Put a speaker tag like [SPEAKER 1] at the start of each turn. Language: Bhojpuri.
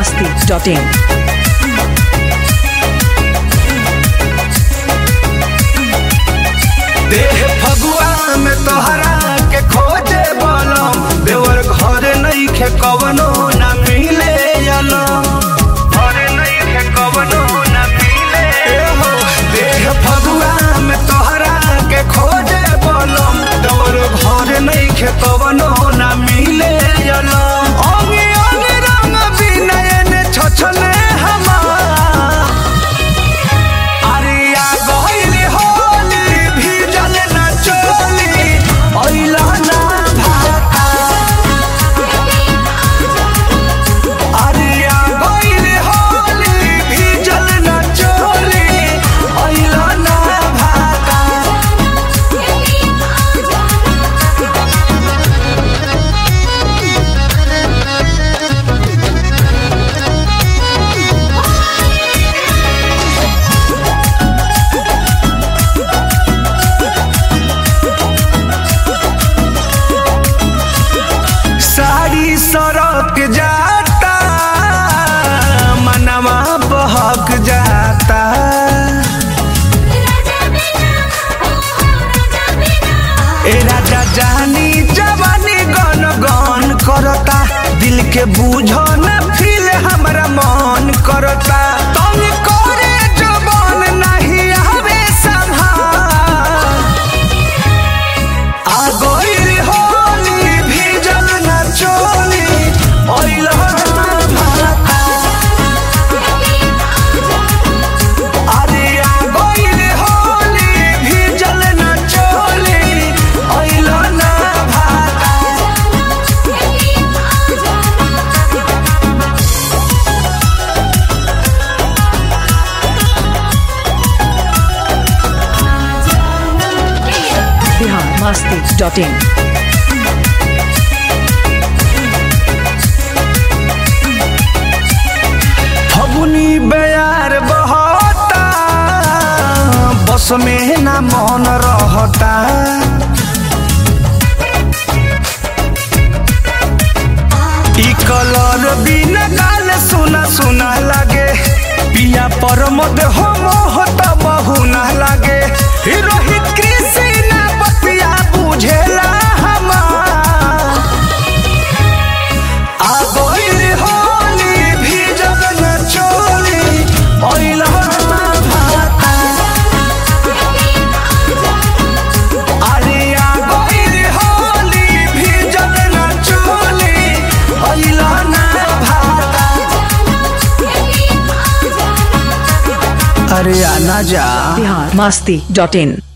[SPEAKER 1] biharmasti.in.
[SPEAKER 2] देह फगुआ में तोहरा के खोजे बलम देवर घर नहीं खे कवनो न मिले अलम घर नहीं खे कवनो न मिले हो देह फगुआ में तोहरा के खोजे बलम देवर घर नहीं खे कवनो न मिले अलम अंगी अंगी रंग बिनयन छछने हमार अरिया गइल होली भीजल न चोली अइला ना भाता अरिया गइल होली भीजल न चोली अइला ना भाता साड़ी सड़क जाता मनवा बहक जाता ए राजा जानी जवानी गन गन करता दिल के बूझो न फील हमरा मन करता तुम करे जवान नहीं आवे संभाल आ गइल होली भीजल न चोली ओइला भाता अरे आ गइल होली भीजल न चोली ओइला ना भाता
[SPEAKER 1] biharmasti.in.
[SPEAKER 2] फगुनी बेयार बहता बस में ना मन रहता ई कलर बिना गाल सुना सुना लागे पिया पर मद हो मोहत बहुना लागे ई रोहित कृषि ना बतिया बुझेला हमार आ गइल होली भीजल न चोली ओइला भाता अरे आ गइल होली भीजल न चोली ओइला ना भाता अरे आना जा
[SPEAKER 1] biharmasti.in.